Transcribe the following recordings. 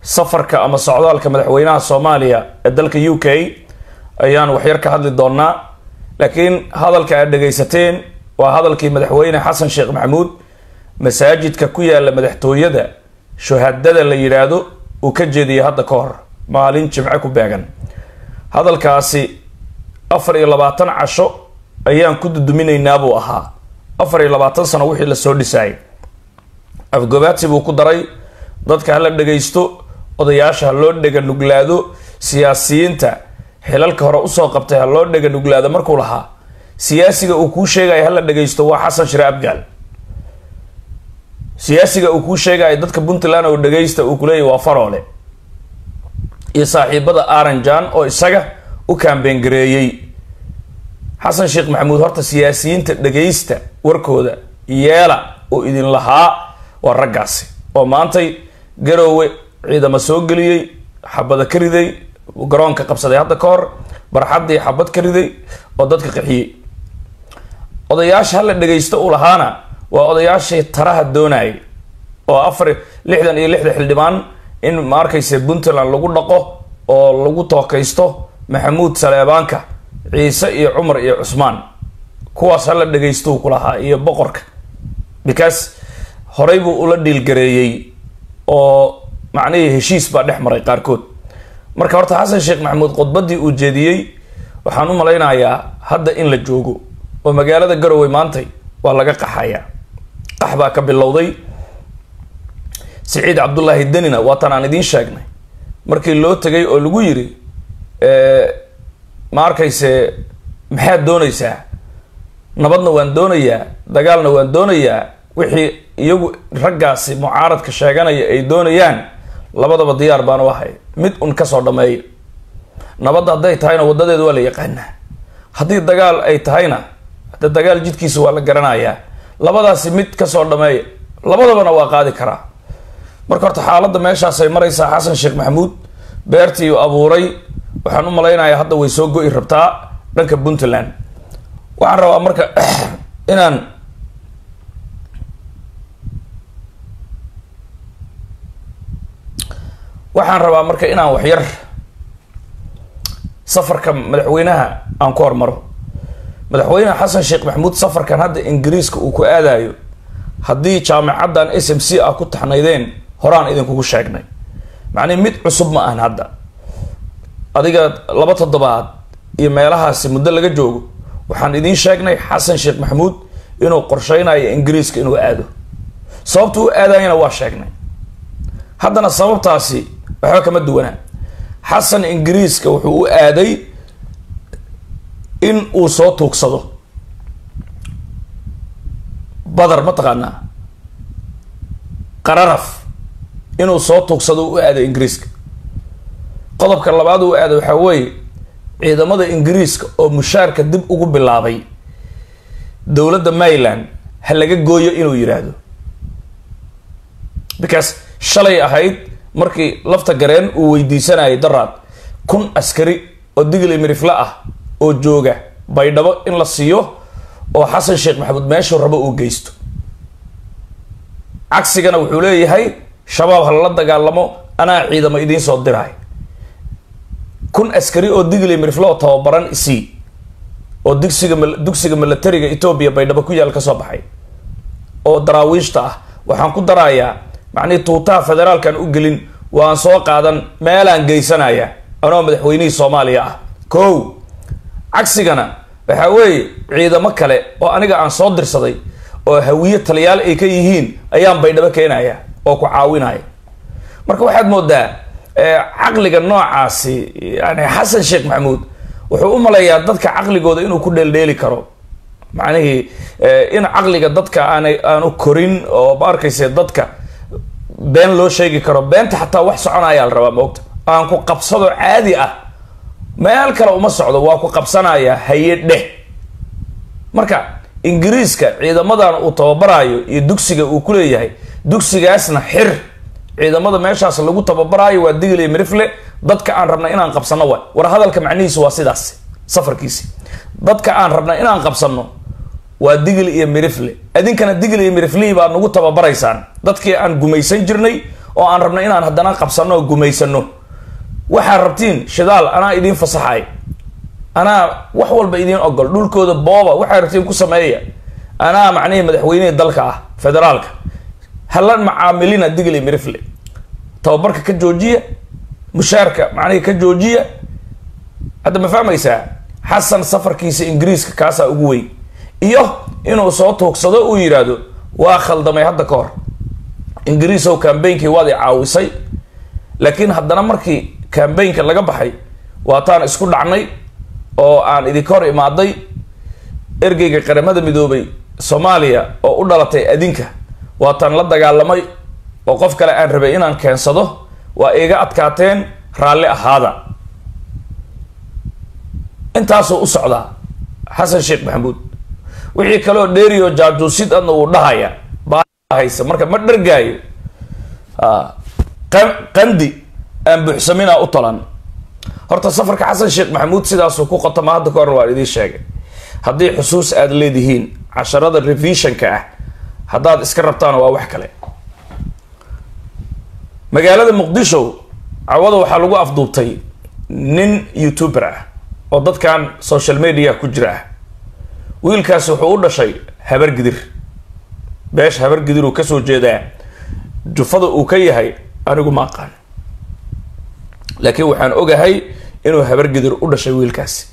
safarka ama socdaalka madaxweynaha soomaaliya ee dalka u k ayaan waxyar ka hadli doonaa laakiin hadalka aad dhegaysateen waa hadalkii madaxweyne xasan sheekh maxamuud masaajidka ku yaala madaxtooyada shuhadada la yidhaahdo uu ka jeediyay hadda ka hor maalin jimce ku beegan hadalkaasi afar iyo labaatan casho ayaan ku duduminaynaa buu ahaa afar iyo labaatan sano wixii lasoo dhisaayay afgobaadsi buu ku daray dadka hala dhagaysto odayaasha ha loo dhega nuglaado siyaasiyiinta xilalka hore usoo qabtay ha loo dhega nuglaado markuu lahaa siyaasiga uu kuu sheegaya hala dhagaysto waa xasan shire abgaal siyaasiga uu kuu sheegaya dadka puntland oo dhagaysta uu kuleeyahy waa faroole iyo saaxiibada aranjan oo isaga u kaambeen gareeyey xasan sheekh maxamuud horta siyaasiyiinta dhagaysta warkooda yeela oo idin lahaa waa raggaasi oo maantay garoowe ciidamo soo geliyey xabada ka riday garoonka qabsaday hadda ka hor barxaddii xabad ka riday oo dadka qaxiyey odayaasha hala dhagaysto u lahaana waa odayaashii taraha doonayay oo afar lixdan iyo lixda xildhibaan in ma arkayse puntland lagu dhaqo oo lagu tookaysto maxamuud saleebaanka ciise iyo cumar iyo cusmaan kuwaas hala dhagaysto ku lahaa iyo boqorka because horey buu ula dhiilgareeyey oo macnihii heshiis baa dhex maray qaarkood marka horta xasan sheekh maxamuud khudbadii uu jeediyey waxaan u malaynayaa hadda in la joogo oo magaalada garowe maantay waa laga qaxayaa qax baa ka bilowday siciid cabdullaahi denina waatan aan idiin sheegnay markii loo tegay oo lagu yiri ma arkayse maxaad doonaysaa nabadna waan doonayaa dagaalna waan doonayaa wixii iyagu raggaasi mucaaradka sheeganaya ay doonayaan labadaba diyaar baan u ahay mid un kasoo dhameeya nabadda hadday tahayna wadadeeda waa la yaqaanaa haddii dagaal ay tahayna hadda dagaal jidkiisa waa la garanayaa labadaasi mid kasoo dhameeya labadabana waa qaadi karaa marka horta xaaladda meeshaasay maraysaa xasan sheekh maxamuud beertii u abuuray waxaan u malaynayaa hadda way soo go-i rabtaa dhanka puntland waxaan rabaa marka inaan waxaan rabaa marka inaan waxyar safarka madaxweynaha aan ku hormaro madaxweyne xasan sheekh maxamuud safarkan hadda ingiriiska uu ku aadayo haddii jaamacaddan s m c ah ku taxnaydeen horaan idinkugu sheegnay macnii mid cusub ma ahan hadda adiga laba toddobaad iyo meelahaasi muddo laga joogo waxaan idiin sheegnay xasan sheekh maxamuud inuu qorsheynayo ingiriiska inuu aado sababta u aadayana waa sheegnay haddana sababtaasi waxba kama duwanaa xasan ingiriiska wuxuu u aaday in uu soo tuugsado badar mataqaanaa qararaf inuu soo tuugsado u aaday ingiriiska qodobka labaad uu aaday waxaa weeye ciidamada ingiriiska oo mushaarka dib ugu bilaabay dowladda maryland ha laga gooyo inuu yidhaahdo because shalay ahayd markii lafta gareen uu weydiisanayay daraad kun askari oo digli mirifla ah oo jooga baydhabo in la siiyo oo xasan sheekh maxamuud meeshuu rabo uu geysto cagsigana wuxuu leeyahay shabaab halala dagaalamo anaa ciidamo idiin soo diraay kun askari oo digli mirifla oo tababaran isii oo dugsiga dugsiga milatariga etoobiya baydhabo ku yaal ka soo baxay oo daraawiishta ah waxaan ku darayaa macnihii tuutaha federaalkan u gelin waan soo qaadan meelaan geysanaya anoo madaxweynihii soomaaliya ah kow cagsigana waxaa weeye ciidamo kale oo aniga aan soo dirsaday oo hawiye taliyaal ay ka yihiin ayaan baydhabo keenaya oo ku caawinaya marka waxaad moodaa caqliga noocaasi yani xasan sheekh maxamuud wuxuu u malayaa dadka caqligooda inuu ku dheeldheeli karo macnihii in caqliga dadka aanay aanu korin oo ma arkayse dadka been loo sheegi karo beenta xataa wax soconayaa la rabaa maogta aan ku qabsado caadi ah meel kale uma socdo waa ku qabsanaya haye dheh marka ingiriiska ciidamadan uu tababarayo iyo dugsiga uu ku leeyahay dugsigaasna xir ciidamada meeshaas lagu tababaraayo waa digli mirifle dadka aan rabna inaan qabsano wa war hadalka macnihiisu waa sidaas safarkiisi dadka aan rabna inaan qabsano waa digli iyo mirifle idinkana digli iyo miriflihii baa nagu tababaraysaan dadkii aan gumaysan jirnay oo aan rabno inaan haddana qabsano oo gumaysano waxaad rabtiin shidaal anaa idiin fasaxay anaa wax walba idiin ogol dhulkooda booba waxaad rabtiin ku sameeya anaa macnihii madaxweynihii dalka ah federaalka hala macaamilina digli mirifle tababarka ka joojiya mushaarka macnihii ka joojiya hadda ma fahmaysaa xasan safarkiisa ingiriiska kaasaa ugu weyn iyo inuu soo tuugsado uu yidhaahdo waa khaldamay hadda ka hor ingiriisow cambainkii waad i caawisay laakiin haddana markii cambaynka laga baxay waataan isku dhacnay oo aan idinka hor imaaday ergeyga qaramada midoobay soomaaliya oo u dhalatay adinka waataan la dagaalamay oo qof kale aan rabay inaan keensado waa iga adkaateen raalli ahaada intaasuu u socdaa xasan sheekh maxamuud wixii kaleoo dheeriyo jaajuusid adna uu dhahaya bahaysa marka ma dhargaayo qandi aan buuxsaminaa u talan horta safarka xasan sheekh maxamuud sidaasuu ku qotama hadda ka horna waan idiin sheegay haddii xusuus aada leedihiin casharada revisionka ah haddaad iska rabtaan waa wax kale magaalada muqdisho cawada waxaa lagu afduubtay nin youtuber ah oo dadkan social media ku jira ah wiilkaasi wuxuu u dhashay habargidir beesha habargidir uu kasoo jeedaa jufada uu ka yahay anigu ma aqaan laakiin waxaan ogahay inuu habargidir u dhashay wiilkaasi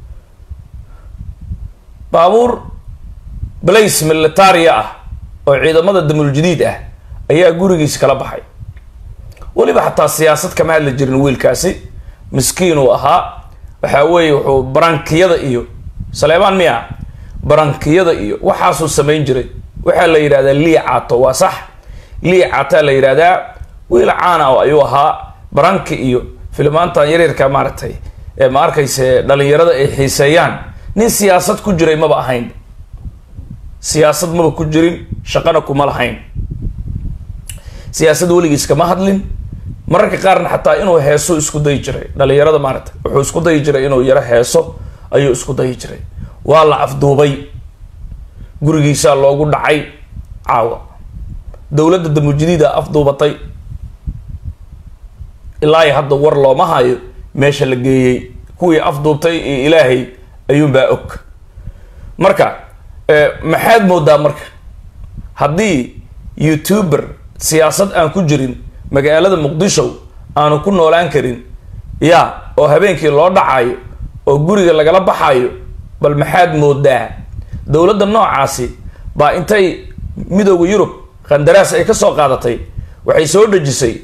baabuur blace militaria ah oo ciidamada damuuljadiid ah ayaa gurigiis kala baxay weliba xataa siyaasad kama hadli jirin wiilkaasi miskiin uu ahaa waxaa weeye wuxuu barankiyada iyo saleemaan miya barankiyada iyo waxaasuu samayn jiray waxaa la yidhahdaa lii caato waa sax lii caataa la yidhahdaa wiil caana ayuu ahaa baranki iyo filimaantan yaryarka maaragtay ee ma arkayse dhalinyarada ay xiiseeyaan nin siyaasad ku jiray maba ahayn siyaasad maba ku jirin shaqana kuma lahayn siyaasad weligiis kama hadlin mararka qaarna xataa inuu heeso isku dayi jiray dhalinyarada maaragtay wuxuu isku dayi jiray inuu yaro heeso ayuu isku dayi jiray waa la afduubay gurigiisaa loogu dhacay caawa dowladda damujadiida afduubatay ilaa iyo hadda war looma hayo meesha la geeyey kuwii afduubtay iyo ilaahay ayuunbaa og marka maxaad moodaa marka haddii youtuber siyaasad aan ku jirin magaalada muqdisho aanu ku noolaan karin ya oo habeenkii loo dhacayo oo guriga lagala baxayo bal maxaad moodaa dowladda noocaasi baa intay midooda yurub qandaraas ay ka soo qaadatay waxay soo dhejisay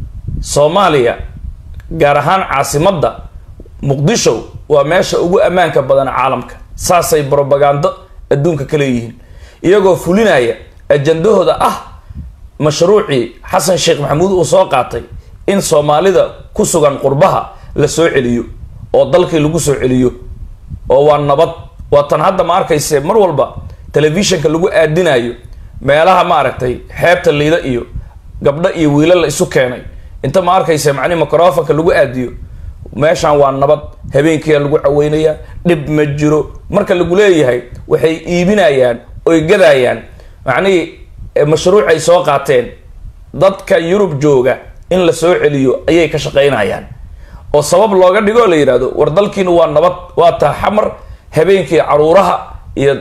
soomaaliya gaar ahaan caasimadda muqdisho waa meesha ugu ammaanka badan caalamka saasay brobagando adduunka ka leeyihiin iyagoo fulinaya ajandahooda ah mashruucii xasan sheekh maxamuud uu soo qaatay in soomaalida ku sugan qurbaha la soo celiyo oo dalkii lagu soo celiyo oo waa nabad waa tan hadda ma arkayse mar walba telefishinka lagu aadinayo meelaha maaragtay xeebta liida iyo gabdho iyo wiilal la isu keenay inta ma arkayse macnihi microfonka lagu aadiyo meeshan waa nabad habeenkiia lagu caweynayaa dhib ma jiro marka lagu leeyahay waxay iibinayaan oy gadayaan macnihii mashruucay soo qaateen dadka yurub jooga in la soo celiyo ayay ka shaqaynayaan oo sabab looga dhigo la yidhahdo war dalkiina waa nabad waa taa xamar habeenkii caruuraha iyo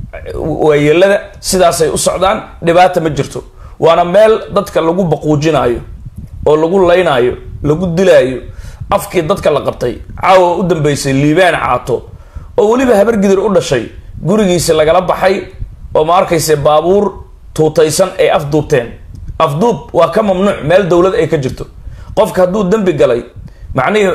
waayeelada sidaasay u socdaan dhibaata ma jirto waana meel dadka lagu baquujinayo oo lagu laynaayo lagu dilaayo afkii dadka la qabtay caawa u dambeysay liibaan caato oo weliba habargidir u dhashay gurigiisi lagala baxay oo ma arkayse baabuur tuutaysan ay afduubteen afduub waa ka mamnuuc meel dowlad ay ka jirto qofka hadduu dembi galay macnihii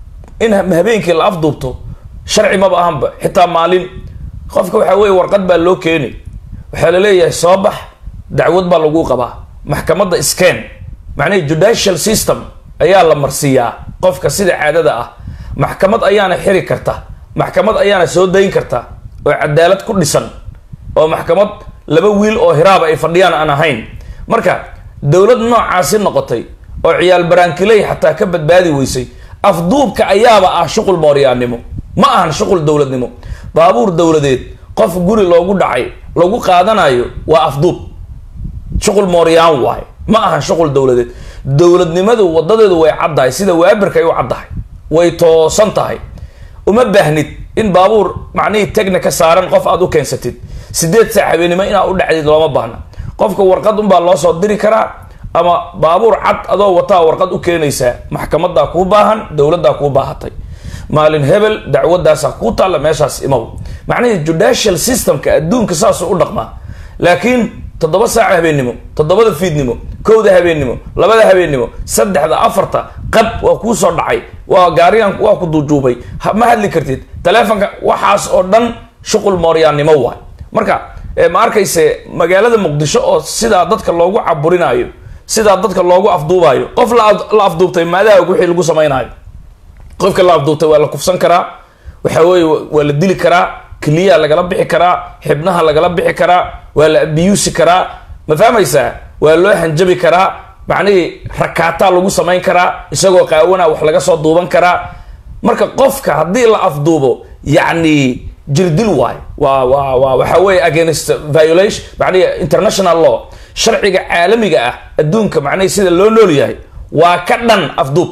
in habeenkii la afduubto sharci maba ahanba xitaa maalin qofka waxaa weye warqad baa loo keeni waxaa la leeyahay soo bax dacwad baa lagu qabaa maxkamadda scan macnihii judicial system ayaa la marsiiyaa qofka sida caadada ah maxkamad ayaana xiri karta maxkamad ayaana soo dayn karta oo cadaalad ku dhisan oo maxkamad laba wiil oo hiraaba ay fadhiyaan aan ahayn marka dowlad noocaasi noqotay oo ciyaal barankiley xataa ka badbaadi weysay afduubka ayaaba ah shuqul mooryaannimo ma ahan shuqul dowladnimo baabuur dowladeed qof guri loogu dhacay lagu qaadanayo waa afduub shuqul mooryaan waay ma ahan shuqul dowladeed dowladnimadu wadadeedu way caddahay sida waabirka ay u caddahay way toosan tahay uma baahnid in baabuur macnihii tegna ka saaran qof aad u keensatid sideed saac habeenimo inaad u dhacdid looma baahna qofka warqad unbaa loo soo diri karaa ama baabuur cad adoo wataa warqad u keenaysaa maxkamadaa kuu baahan dowladdaa kuu baahatay maalin hebel dacwadaasaa kuu taalla meeshaas imow macnihii judicial systemka adduunka saasuu u dhaqmaa laakiin toddoba saaca habeennimo toddobada fiidnimo kowda habeennimo labada habeennimo saddexda afarta qab waa kuu soo dhacay waa gaarigan waa ku duujuubay ma hadli kartid taleefonka waxaas oo dhan shuqul mooryaannimo waay marka ma arkayse magaalada muqdisho oo sidaa dadka loogu caburinaayo sidaa dadka loogu afduubaayo qof la afduubtay maadaha wixii lagu samaynayo qofka la afduubtay waa la kufsan karaa waxa weeye waa la dili karaa keliyaa lagala bixi karaa xibnaha lagala bixi karaa waa la abiyuusi karaa ma fahmaysaa waa loo hanjabi karaa macnihii rakaataa lagu samayn karaa isagoo qaawana wax laga soo duuban karaa marka qofka haddii la afduubo yacni jirdil waay waa waa waa waxa weeye against violation macnihi international law sharciga caalamiga ah adduunka macnihi sida loo nool yahay waa ka dhan afduub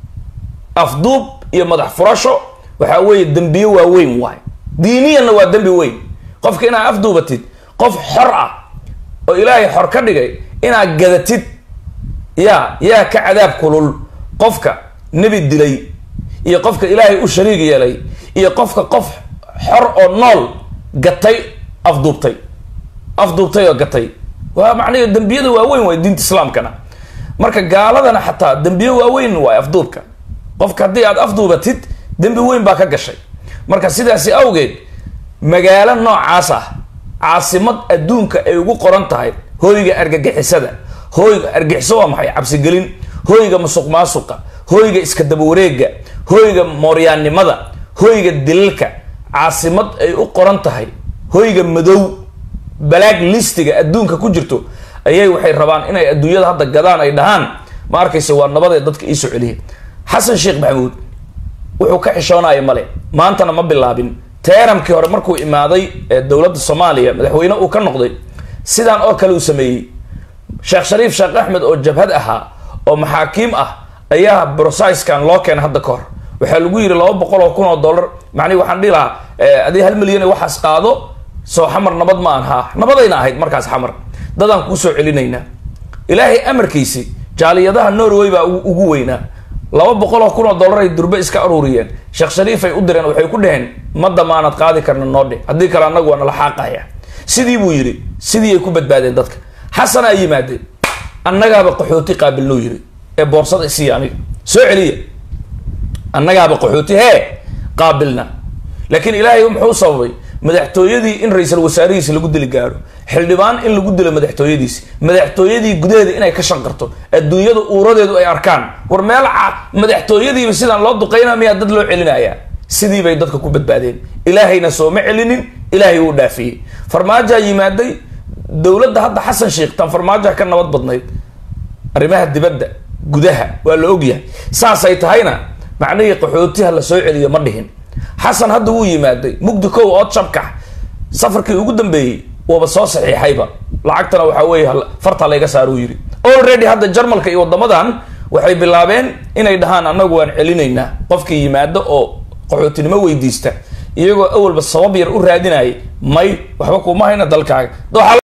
afduub iyo madax furasho waxa weeye dembiyo waaweyn waay diiniyanna waa dembi weyn qofka inaad afduubatid qof xor ah oo ilaahay xor ka dhigay inaad gadatid yaa yaa ka cadaab kulul qofka nebi dilay iyo qofka ilaahay u shariig yeelay iyo qofka qof xor oo nool gatay afduubtay afduubtay oo gatay waa macnahe dembiyada waaweyn waay diinta islaamkana marka gaaladana xataa dembiyo waaweyn waay afduubka qofka haddii aad afduubatid dembi weyn baa ka gashay marka sidaasi awgeed magaalo noocaas ah caasimad adduunka ay ugu qoran tahay hooyga argagixisada hooyga argixiso waa maxay cabsigelin hooyga musuq maasuqa hooyga iska dabawareega hooyga mooryaannimada hooyga dilalka caasimad ay u qoran tahay hooyga madow balaag listiga adduunka ku jirto ayay waxay rabaan inay adduunyada hadda gadaan ay dhahaan ma arkaysa waa nabadee dadka iisoo celiya xasan sheekh maxamuud wuxuu ka xishoonaya male maantana ma bilaabin teeramkii hore markuu imaaday ee dowladda soomaaliya madaxweyne uu ka noqday sidaan oo kale uu sameeyey sheekh shariif sheekh axmed oo jabhad ahaa oo maxaakiim ah ayaa brosiskan loo keenay hadda ka hor waxaa lagu yidhi laba boqol oo kun oo dollar macnihi waxaan dhihi lahaa adii hal milyan waxaas qaado soo xamar nabad ma aan haa nabadayna ahayd markaas xamar dadaan kuusoo celinaynaa ilaahay amarkiisi jaaliyadaha norway baa ugu weynaa laba boqol oo kun oo dollar ay durbe iska aruuriyeen sheekh shariifay u direen waxay ku dhaheen ma damaanad qaadi karna noo dhe haddii kale annagu waa nala xaaqaya sidii buu yidhi sidii ay ku badbaadeen dadka xasanaa yimaadeen annagaaba qaxooti qaabilnuu yidhi ee boorsada isiiya aniga soo celiya annagaaba qaxooti hee qaabilna laakiin ilaahay muxuu sababay madaxtooyadii in ra-iisal wasaarihiisi lagu dili gaaro xildhibaan in lagu dilo madaxtooyadiisi madaxtooyadii gudaheeda inay ka shanqarto adduunyada uuradeedu ay arkaan war meel madaxtooyadiiba sidaan loo duqayna miyaa dad loo celinayaa sidii bay dadka ku badbaadeen ilaahayna sooma celinin ilaahay uu dhaafiyey farmaajaa yimaaday dowladda hadda xasan sheekh tan farmaajoha ka nabad badnayd arrimaha dibadda gudaha waa la ogyahay saasay tahayna macnihii qaxootiha la soo celiyo ma dhihin xasan hadda wuu yimaaday mugdi kow ood shabkax safarkii ugu dambeeyey waaba soo saxiixayba lacagtana waxaa weeye farta layga saaruu yidhi already hadda jarmalka iyo waddamadan waxay bilaabeen inay dhahaan annagu waan celinaynaa qofkii yimaado oo qaxootinimo weydiista iyagoo awalba sabab yar u raadinayay may waxba kuma hayna dalkaaga